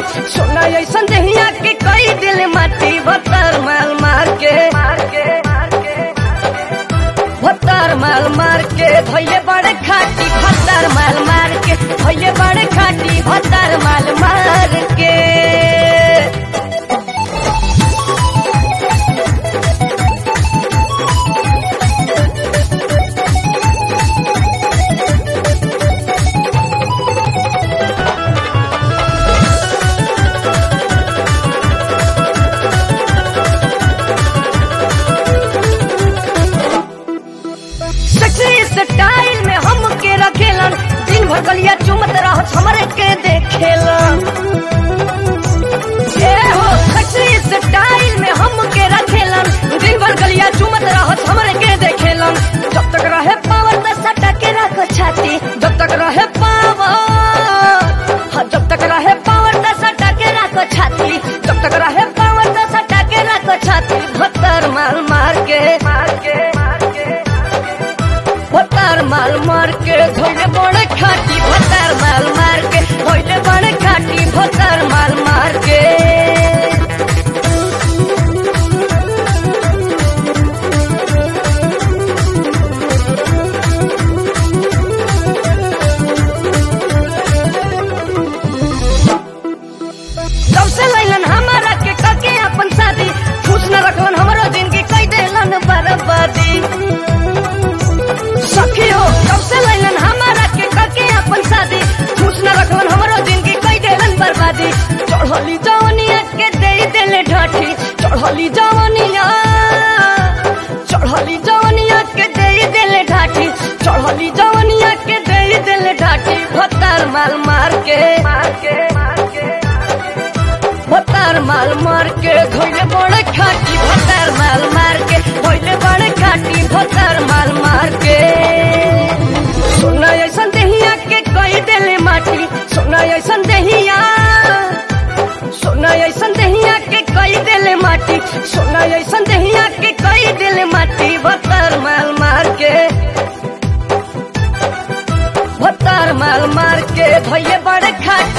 सोना ऐसन दहिया के कई दिल माटी भतर माल मार के भतर माल मार के धैले बड़े खाटी भतर माल मार के धैले बड़े खाटी भतर माल मार के सेक्सी स्टाइल में हम के रखेलन दिन भर गलिया चुमत रहत हमरे के देखेलन ए हो सेक्सी स्टाइल में हम के रखेलन दिन भर गलिया चुमत रहत हमरे के देखेलन जब तक रहे पावर त सटा के रख छाती जब तक रहे पावर हाँ, जब तक रहे पावर त सटा के रख छाती जब तक रहे पावर त सटा के रख छाती भत्तर मार मार के मार के मार के भतार माल मार के धोइले बड़े खाटी भतार माल मार के धोइले बड़े खाटी भतार माल मार के तब से लैलन हमारा के कके अपन शादी खुश न रखलन हमरो जिंदगी कई देलन बर्बादी सखी हो कब से लैलन हमारा के कके अपन शादी खुश न रखलन हमरो जिंदगी कई देलन बर्बादी चढ़ली जवनिया के दे देले ढाठी चढ़ली जवनिया चढ़ली जवनिया के दे देले ढाठी चढ़ली जवनिया के दे देले ढाठी भत्तार माल मार के मार के मार के भतार माल मार के धोइले बड़े खाटी भतार माल मार के धोइले बड़े खाटी भतार माल मार के सोना ऐसन दहिया के कई देले माटी सोना ऐसन दहिया सोना ऐसन दहिया के कई देले माटी सोना ऐसन दहिया के कई देले माटी भतार माल मार के भतार माल मार के धोइले बड़े खाटी